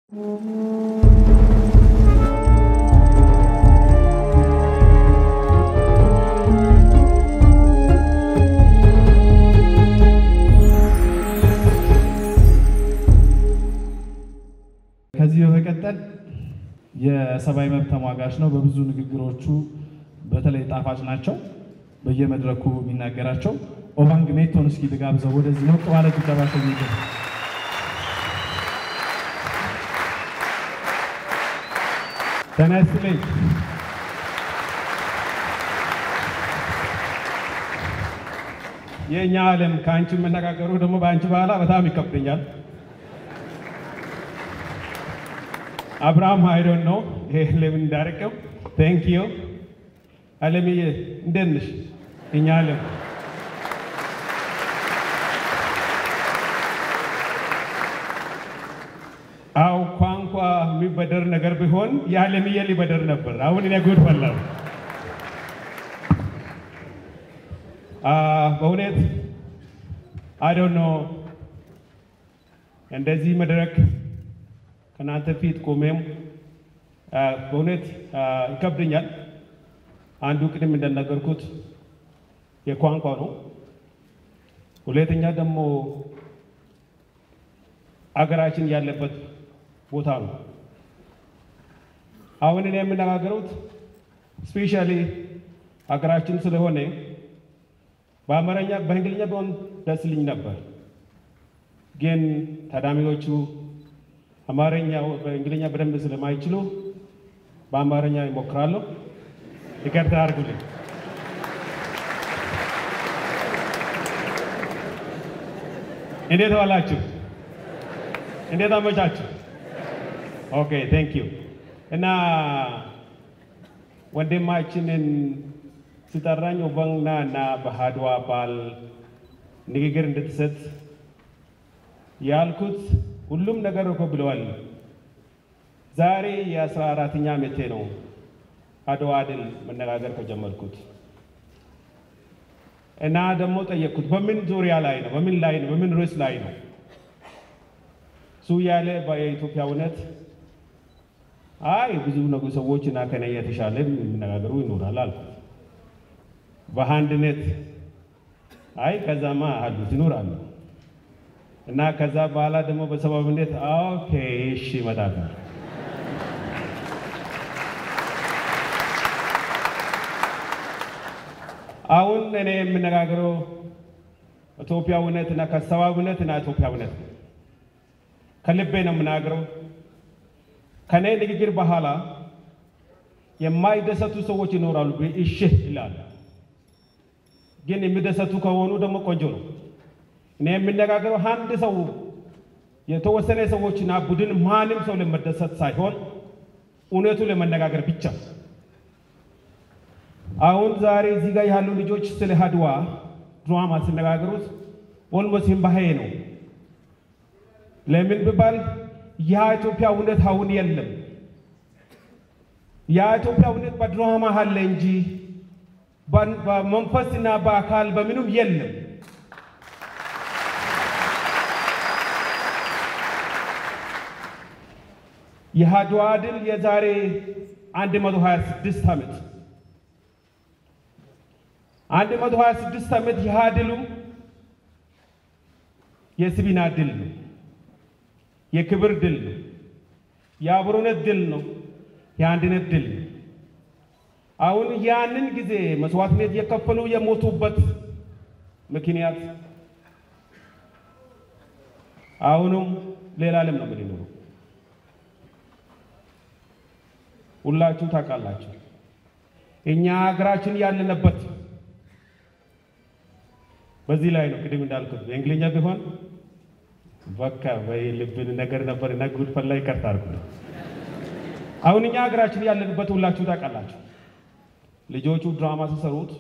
ከዚህ በመቀጠል የሰብአዊ መብት ተሟጋች ነው። በብዙ ንግግሮቹ በተለይ ጣፋጭ ናቸው። በየመድረኩ የሚናገራቸው ኦባንግ ሜቶን እስኪ ልጋብዘው ወደዚህ ሞቅ ባለ ጭብጨባ ሸኝልን። ጤና ይስጥልኝ። የእኛ ዓለም ከአንቺ የምነጋገሩ ደግሞ በአንቺ በኋላ በጣም ይከብደኛል። አብርሃም አይዶን ነው ይሄ ለምን እንዳረቀው ቴንክ ዩ አለምዬ እንደት ነሽ? እኛ ዓለም አው ቋንቋ የሚበደር ነገር ቢሆን የዓለምዬ ሊበደር ነበር። አሁን እኔ ጉድ ፈላሁ። በእውነት አይዶን ነው እንደዚህ መድረክ ከእናንተ ፊት ቆሜም በእውነት ይከብደኛል። አንዱ ቅድም እንደነገርኩት የቋንቋ ነው። ሁለተኛ ደግሞ አገራችን ያለበት ቦታ ነው። አሁን እኔ የምነጋገሩት ስፔሻሊ ሀገራችን ስለሆነ በአማርኛ በእንግሊዝኛ ቢሆን ደስ ልኝ ነበር፣ ግን ታዳሚዎቹ አማርኛ በእንግሊዝኛ በደንብ ስለማይችሉ በአማርኛ ይሞክራለሁ። ይቅርታ አድርጉልኝ። እንዴት ዋላችሁ? እንዴት አመቻችሁ? ኦኬ ቴንክ ዩ እና ወንድማችንን ሲጠራኝ ኦባንግና እና በአድዋ በዓል ንግግር እንድትሰጥ ያልኩት ሁሉም ነገር እኮ ብለዋል። ዛሬ የአስራ አራተኛ ዓመቴ ነው አድዋ ድል መነጋገር ከጀመርኩት እና ደግሞ ጠየቅኩት፣ በምን ዙሪያ ላይ ነው? በምን ላይ ነው? በምን ርዕስ ላይ ነው? እሱ ያለ የኢትዮጵያ እውነት አይ ብዙ ነገ ሰዎች እና ከነ የተሻለ የሚነጋገሩ ይኖራል አልኩት። በአንድነት አይ ከዛማ አሉት ይኖራሉ እና ከዛ በኋላ ደግሞ በሰብአዊነት ኦኬ እሺ ይመጣል። አሁን እኔ የምነጋገረው ኢትዮጵያዊነት እና ከሰብአዊነት እና ኢትዮጵያዊነት ነው። ከልቤ ነው የምናገረው። ከኔ ንግግር በኋላ የማይደሰቱ ሰዎች ይኖራሉ። እሺ ይላሉ። ግን የሚደሰቱ ከሆኑ ደግሞ ቆንጆ ነው። እኔ የምነጋገረው አንድ ሰው የተወሰነ ሰዎችና ቡድን ማንም ሰው ለመደሰት ሳይሆን እውነቱ ለመነጋገር ብቻ። አሁን ዛሬ እዚህ ጋር ያሉ ልጆች ስለ አድዋ ድራማ ሲነጋገሩት ኦልሞስት እምባዬ ነው። ለምን ቢባል ያ ኢትዮጵያ እውነት አሁን የለም። ያ ኢትዮጵያ እውነት በድራማ አለ እንጂ በመንፈስና በአካል በምንም የለም። የአድዋ ድል የዛሬ 126 ዓመት 126 ዓመት ይህ ድሉ የስቢና ድል ነው። የክብር ድል ነው። የአብሮነት ድል ነው። የአንድነት ድል ነው። አሁን ያንን ጊዜ መስዋዕትነት የከፈሉ የሞቱበት ምክንያት አሁንም ሌላ ዓለም ነው የምንኖረው። ሁላችሁ ታውቃላችሁ። እኛ ሀገራችን ያለንበት በዚህ ላይ ነው። ቅድም እንዳልኩት በእንግሊዝኛ ቢሆን በቃ በልብን ነገር ነበር እና ጉድ ፈላ ይቀርታ አድርጉ። አሁን እኛ ሀገራችን ያለንበት ሁላችሁ ታውቃላችሁ። ልጆቹ ድራማ ሲሰሩት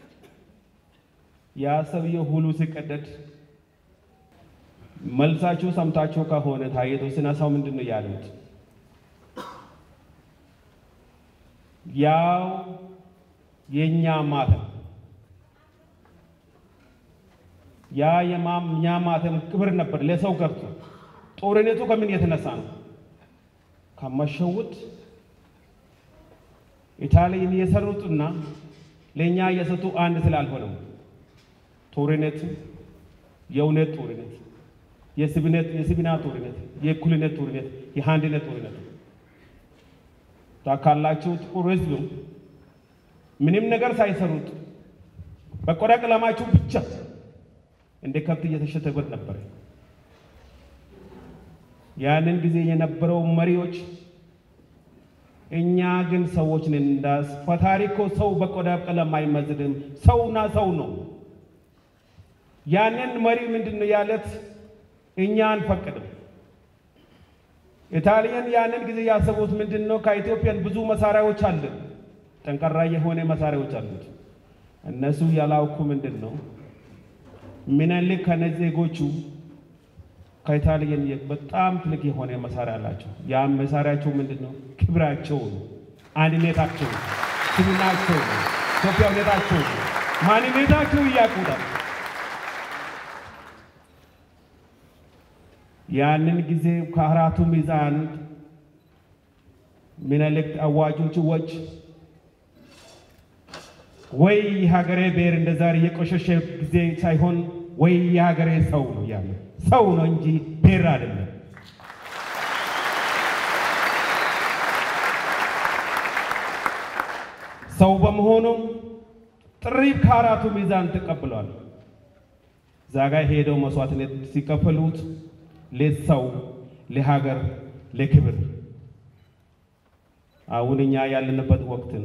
ያ ሰውዬው ሁሉ ሲቀደድ መልሳችሁ ሰምታችሁ ከሆነ ታየቶ ሲነሳው ምንድን ነው ያሉት? ያው የኛ ማተም ያ የኛ ማተም ክብር ነበር ለሰው ገብቶ ጦርነቱ ከምን የተነሳ ነው? ከመሸውት ኢታሊያን የሰሩትና ለእኛ የሰጡ አንድ ስላልሆነው ጦርነት የእውነት ጦርነት፣ የስብነት የስብና ጦርነት፣ የእኩልነት ጦርነት፣ የአንድነት ጦርነት ታካላችሁ። ጥቁር ሕዝብ ምንም ነገር ሳይሰሩት በቆዳ ቀለማችሁ ብቻ እንደ ከብት እየተሸተበት ነበር። ያንን ጊዜ የነበረው መሪዎች እኛ ግን ሰዎች ነን። እንዳስ ፈጣሪ እኮ ሰው በቆዳ ቀለም አይመዝንም፣ ሰውና ሰው ነው። ያንን መሪ ምንድን ነው ያለት? እኛ አንፈቅድም። ኢጣሊያን ያንን ጊዜ ያሰቡት ምንድን ነው? ከኢትዮጵያን ብዙ መሳሪያዎች አለን፣ ጠንካራ የሆነ መሳሪያዎች አሉት። እነሱ ያላውኩ ምንድን ነው ምኒልክ ከነዜጎቹ ከኢጣሊያን በጣም ትልቅ የሆነ መሳሪያ አላቸው። ያም መሳሪያቸው ምንድን ነው? ክብራቸው ነው፣ አንድነታቸው ነው፣ ስምናቸው ነው፣ ኢትዮጵያዊነታቸው ነው፣ ማንነታቸው እያቁዳል። ያንን ጊዜ ከአራቱ ሚዛን ምኒልክ አዋጆቹ ወጭ ወይ የሀገሬ ብሔር እንደ ዛሬ የቆሸሸ ጊዜ ሳይሆን ወይ የሀገሬ ሰው ነው ያለ ሰው ነው እንጂ ብሔር አይደለም። ሰው በመሆኑም ጥሪ ከአራቱ ሚዛን ተቀብሏል። ዛጋ ሄደው መስዋዕትነት ሲከፈሉት ለሰው፣ ለሀገር፣ ለክብር አሁን እኛ ያለንበት ወቅትን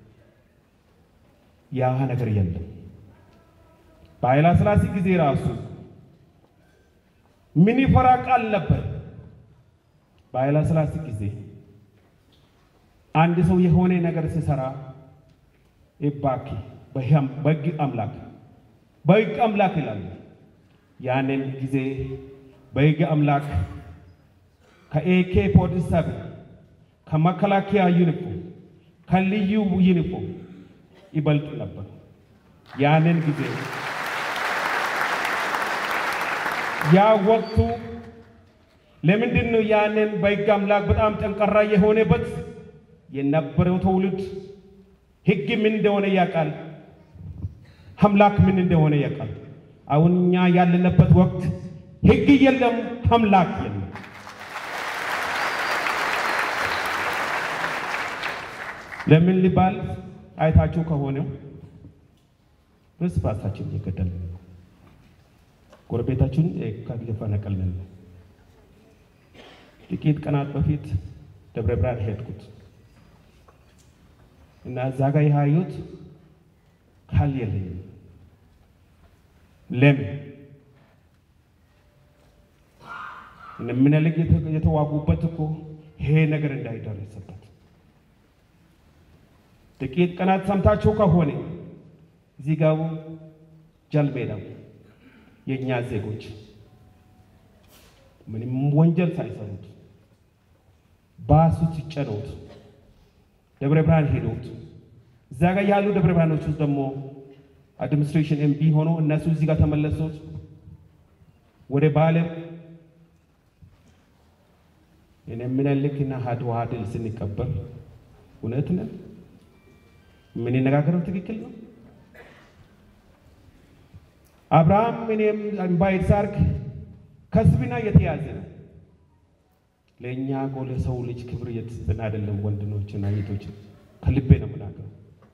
ያ ነገር የለም። በኃይለ ሥላሴ ጊዜ ራሱ ምን ይፈራ ቃል ነበር። በኃይለ ሥላሴ ጊዜ አንድ ሰው የሆነ ነገር ሲሰራ ኢባኪ በሕግ አምላክ በሕግ አምላክ ይላሉ። ያንን ጊዜ በሕግ አምላክ ከኤኬ ፖሊስ ሰብን ከመከላከያ ዩኒፎርም ከልዩ ዩኒፎርም ይበልጥ ነበር። ያንን ጊዜ ያ ወቅቱ ለምንድን ነው ያንን በሕግ አምላክ በጣም ጠንካራ የሆነበት የነበረው ትውልድ ሕግ ምን እንደሆነ ያውቃል፣ አምላክ ምን እንደሆነ ያውቃል። አሁን እኛ ያለንበት ወቅት ሕግ የለም፣ አምላክ የለም። ለምን ሊባል አይታችሁ ከሆነ እርስ በርሳችን እየገደልን ነው። ጎረቤታችን እየፈነቀልን ነው። ጥቂት ቀናት በፊት ደብረ ብርሃን ሄድኩት እና እዛ ጋር ያዩት ካል የለኝም። ለምን ምኒልክ የተዋጉበት እኮ ይሄ ነገር እንዳይደረስበት ጥቂት ቀናት ሰምታችሁ ከሆነ እዚህ ጋር ጃልሜዳው የእኛ ዜጎች ምንም ወንጀል ሳይሰሩት ባሱ ሲጨነውት ደብረ ብርሃን ሄደውት እዛ ጋር ያሉ ደብረ ብርሃኖች ውስጥ ደግሞ አድሚኒስትሬሽን ኤምቢ ሆኖ እነሱ እዚህ ጋር ተመለሱት ወደ ባለ እኔ ምኒልክና አድዋ ድል ስንቀበል እውነት ነን የምንነጋገረው ትክክል ነው። አብርሃም እኔም እምባይት ሳርክ ከስብና የተያዘ ነው። ለእኛ እኮ ለሰው ልጅ ክብር የተሰጠን አይደለም። ወንድኖችና እህቶች ከልቤ ነው የምናገረው።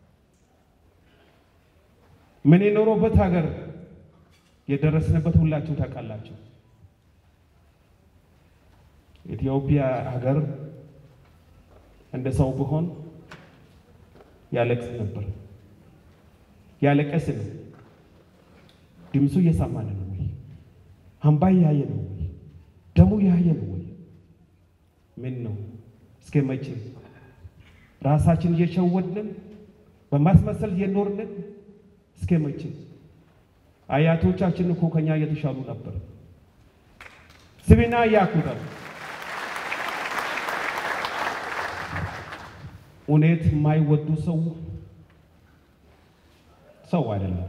ምን የኖረበት ሀገር የደረስንበት ሁላችሁ ታውቃላችሁ። ኢትዮጵያ ሀገር እንደ ሰው ብሆን ያለቅስ ነበር። ያለቀስን ድምፁ እየሰማን ነው ወይ? አምባ ያየ ነው ወይ? ደሙ ያየ ነው ወይ? ምን ነው? እስከ መቼ ራሳችን እየሸወድን በማስመሰል እየኖርን እስከ መቼ? አያቶቻችን እኮ ከኛ እየተሻሉ ነበር። ስብና እያኩራል። እውነት የማይወዱ ሰው ሰው አይደለም።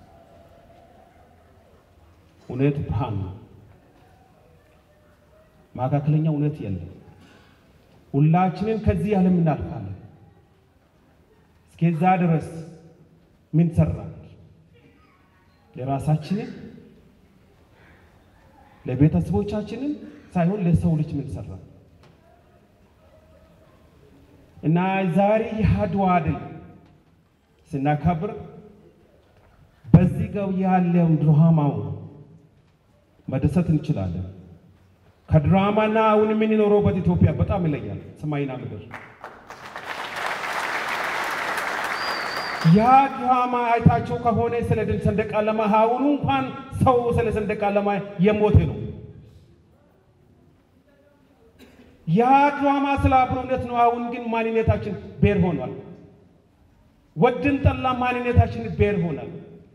እውነት ብርሃን ነው። መካከለኛ እውነት የለም። ሁላችንን ከዚህ ዓለም እናልፋለን። እስከዛ ድረስ ምን ሰራን? ለራሳችንን ለቤተሰቦቻችንን ሳይሆን ለሰው ልጅ ምን ሰራን? እና ዛሬ የአድዋ ድል ስናከብር በዚህ ገው ያለውን ድራማው መደሰት እንችላለን። ከድራማና አሁን የምንኖረውበት ኢትዮጵያ በጣም ይለያል፣ ሰማይና ምድር። ያ ድራማ አይታቸው ከሆነ ስለ ድል ሰንደቅ ዓላማ አሁኑ እንኳን ሰው ስለ ሰንደቅ ዓላማ የሞተ ነው። ያ ድራማ ስለ አብሮነት ነው። አሁን ግን ማንነታችን ብሔር ሆኗል። ወድን ጠላ ማንነታችን ብሔር ሆኗል።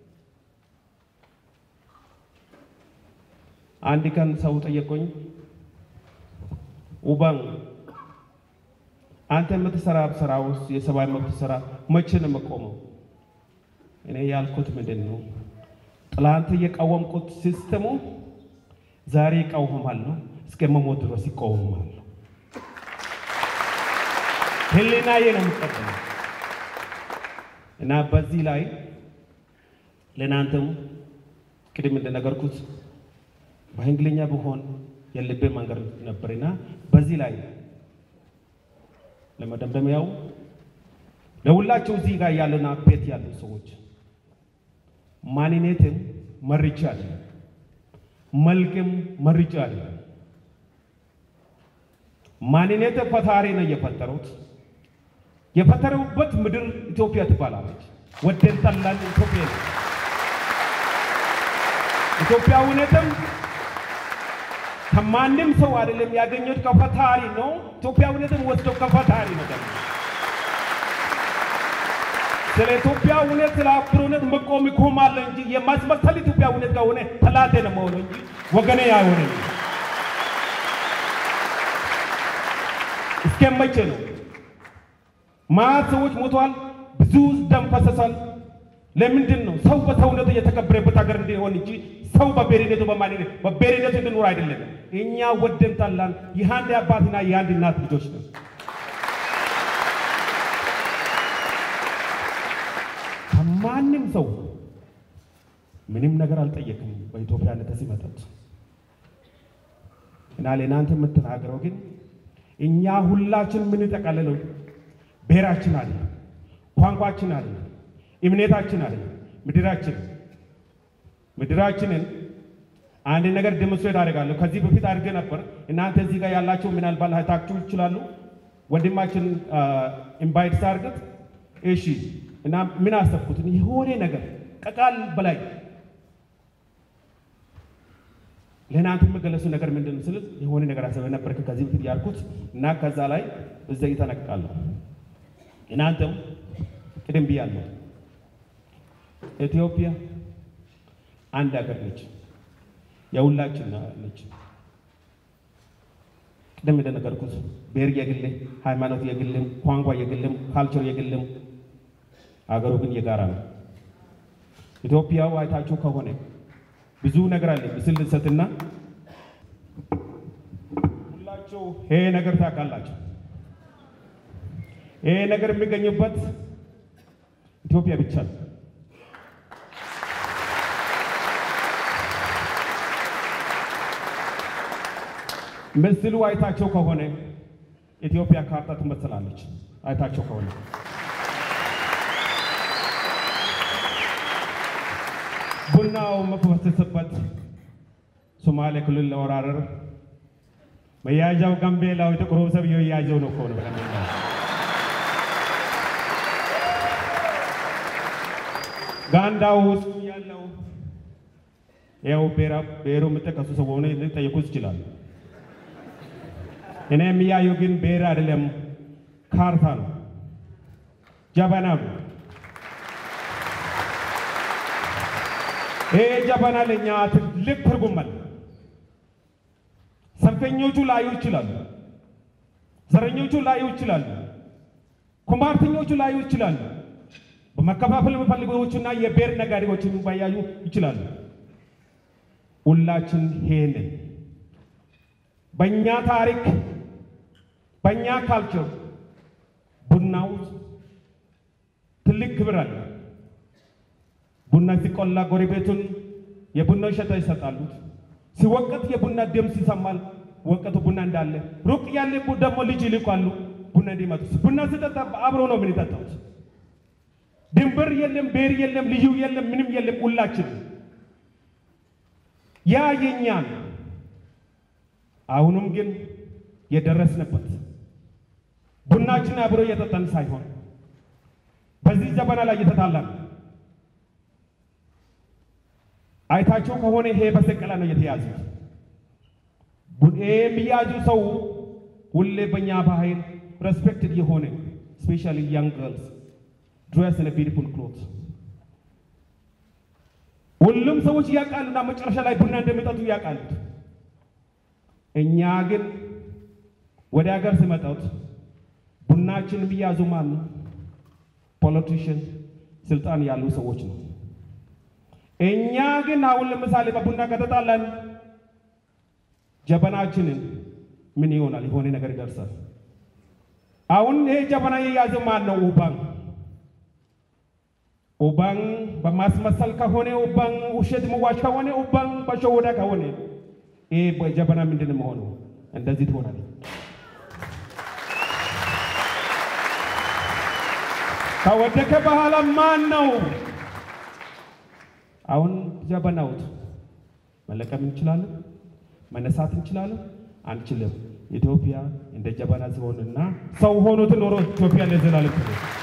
አንድ ቀን ሰው ጠየቆኝ፣ ኡባን አንተ የምትሰራ ስራ ውስጥ የሰብአዊ መብት ስራ መቼ ነው የምቆመው? እኔ ያልኩት ምንድን ነው? ትላንት የቃወምኩት ሲስተሙ ዛሬ ይቃወማለሁ፣ እስከ መሞት ድረስ ይቃወማለሁ። ህሊናዬ ነው የምቀበለው እና በዚህ ላይ ለእናንተም ቅድም እንደነገርኩት በእንግሊኛ ብሆን የልቤ መንገድ ነበርና በዚህ ላይ ለመደምደሚያው ለሁላቸው እዚህ ጋር ያለና ቤት ያሉ ሰዎች ማንነትም መርጫ አለ፣ መልክም መርጫ አለ። ማንነት ፈጣሪ ነው የፈጠሩት። የፈጠሩበት ምድር ኢትዮጵያ ትባላለች። ወደን ጠላን ኢትዮጵያ ነው። ኢትዮጵያዊነትም ከማንም ሰው አይደለም ያገኘሁት ከፈጣሪ ነው። ኢትዮጵያዊነትም ወስደው ከፈጣሪ ነው ደግሞ ስለ ኢትዮጵያዊነት ስለ አብሮነት መቆም ይቆማል እንጂ የማስመሰል ኢትዮጵያዊነት ከሆነ ጠላቴ ነው መሆኑ እንጂ ወገኔ አይሆንም። እስከ መቼ ነው? ማት ሰዎች ሞተዋል፣ ብዙ ደም ፈሰሷል። ለምንድን ነው ሰው በሰውነቱ የተከበረበት ሀገር እንዲሆን እንጂ ሰው በብሔርነቱ በማንነት በብሔርነቱ እንድኖር አይደለም። እኛ ወደን ጠላን የአንድ አባትና የአንድ እናት ልጆች ነው። ከማንም ሰው ምንም ነገር አልጠየቅም በኢትዮጵያነት ሲመጣት እና ለእናንተ የምትናገረው ግን እኛ ሁላችን የምንጠቃልለው ብሔራችን አለ፣ ቋንቋችን አለ፣ እምነታችን አለ፣ ምድራችን ምድራችንን አንድ ነገር ደmonstrate አደርጋለሁ። ከዚህ በፊት አድርገ ነበር። እናንተ እዚህ ጋር ያላችሁ ምናልባት አይታችሁ ይችላሉ። ወንድማችን ኢንቫይት ሳርገት እሺ። እና ምን አሰብኩትን የሆነ ነገር ከቃል በላይ ለእናንተ የምገለጹ ነገር ምንድን ነው ስል የሆነ ነገር አሰበ ነበር ከዚህ በፊት ያልኩት እና ከዛ ላይ እዛ ይተነቅቃለሁ። እናንተም ቅድም ብያለሁ፣ ኢትዮጵያ አንድ ሀገር ነች፣ የሁላችን ነች። ቅድም እንደነገርኩት ብሔር የግልም፣ ሃይማኖት የግልም፣ ቋንቋ የግልም፣ ካልቸር የግልም፣ አገሩ ግን የጋራ ነው። ኢትዮጵያው አይታችሁ ከሆነ ብዙ ነገር አለ። ምስል ልሰትና ሁላችሁ ይሄ ነገር ታውቃላችሁ። ይሄ ነገር የሚገኝበት ኢትዮጵያ ብቻ ነው። ምስሉ አይታቸው ከሆነ ኢትዮጵያ ካርታ ትመስላለች። አይታቸው ከሆነ ቡናው መፈሰስበት ሶማሌ ክልል ለወራረር መያዣው ጋምቤላው ጥቁሩ ሰብየው እያየው ነው እኮ ነው ብለን ጋንዳው ውስጥ ያለው ያው ብሔሩ የምጠቀሱ ሰው ሆነ ሊጠየቁ ይችላሉ። እኔ የሚያየው ግን ብሔር አይደለም፣ ካርታ ነው፣ ጀበና ነው። ይሄ ጀበና ለኛ ትልቅ ትርጉም አለ። ሰንፈኞቹ ላዩ ይችላሉ፣ ዘረኞቹ ላዩ ይችላሉ፣ ኩማርተኞቹ ላዩ ይችላሉ፣ በመከፋፈል የሚፈልጉዎችና የብሔር ነጋዴዎች የሚባያዩ ይችላሉ። ሁላችን ይሄንን በእኛ ታሪክ በእኛ ካልቸር ቡናው ትልቅ ክብር አለ። ቡና ሲቆላ ጎረቤቱን የቡናው ሸታ ይሰጣሉ። ሲወቀት የቡና ድምፅ ይሰማል። ወቀቱ ቡና እንዳለ ሩቅ ያለ ደግሞ ልጅ ይልኳሉ ቡና እንዲመጡ። ቡና ሲጠጣ አብሮ ነው ምን ይጠጣት። ድንበር የለም፣ ብሔር የለም፣ ልዩ የለም፣ ምንም የለም። ሁላችን ያ የኛ ነው። አሁንም ግን የደረስንበት ቡናችን አብሮ እየጠጣን ሳይሆን በዚህ ጀበና ላይ እየተጣላን አይታቸው ከሆነ ይሄ በሰቀላ ነው የተያዙት። ይሄ የሚያዙ ሰው ሁሌ በእኛ ባህል ሬስፔክትድ የሆነ ስፔሻሊ ያንግ ገርልስ ድሬስ ኢን ቢዩቲፉል ክሎት ሁሉም ሰዎች ያውቃሉና መጨረሻ ላይ ቡና እንደሚጠጡ ያውቃሉ። እኛ ግን ወደ ሀገር ሲመጣት ቡናችን የሚያዙ ማን ነው? ፖለቲሽን ስልጣን ያሉ ሰዎች ነው። እኛ ግን አሁን ለምሳሌ በቡና ከተጣላን ጀበናችንን ምን ይሆናል? የሆነ ነገር ይደርሳል። አሁን ይሄ ጀበና የያዘ ማን ነው? ኡባን ኡባን በማስመሰል ከሆነ ኡባን ውሸት መዋሽ ከሆነ ኡባን በሸወዳ ከሆነ ይሄ ጀበና ምንድን ነው መሆኑ? እንደዚህ ትሆናል። ከወደቀ በኋላ ማን ነው አሁን ጀበናውት መለቀም እንችላለን? መነሳት እንችላለን? አንችልም። ኢትዮጵያ እንደ ጀበና ሲሆንና ሰው ሆኖ ትኖሮ ኢትዮጵያ ለዘላለም ትኖር።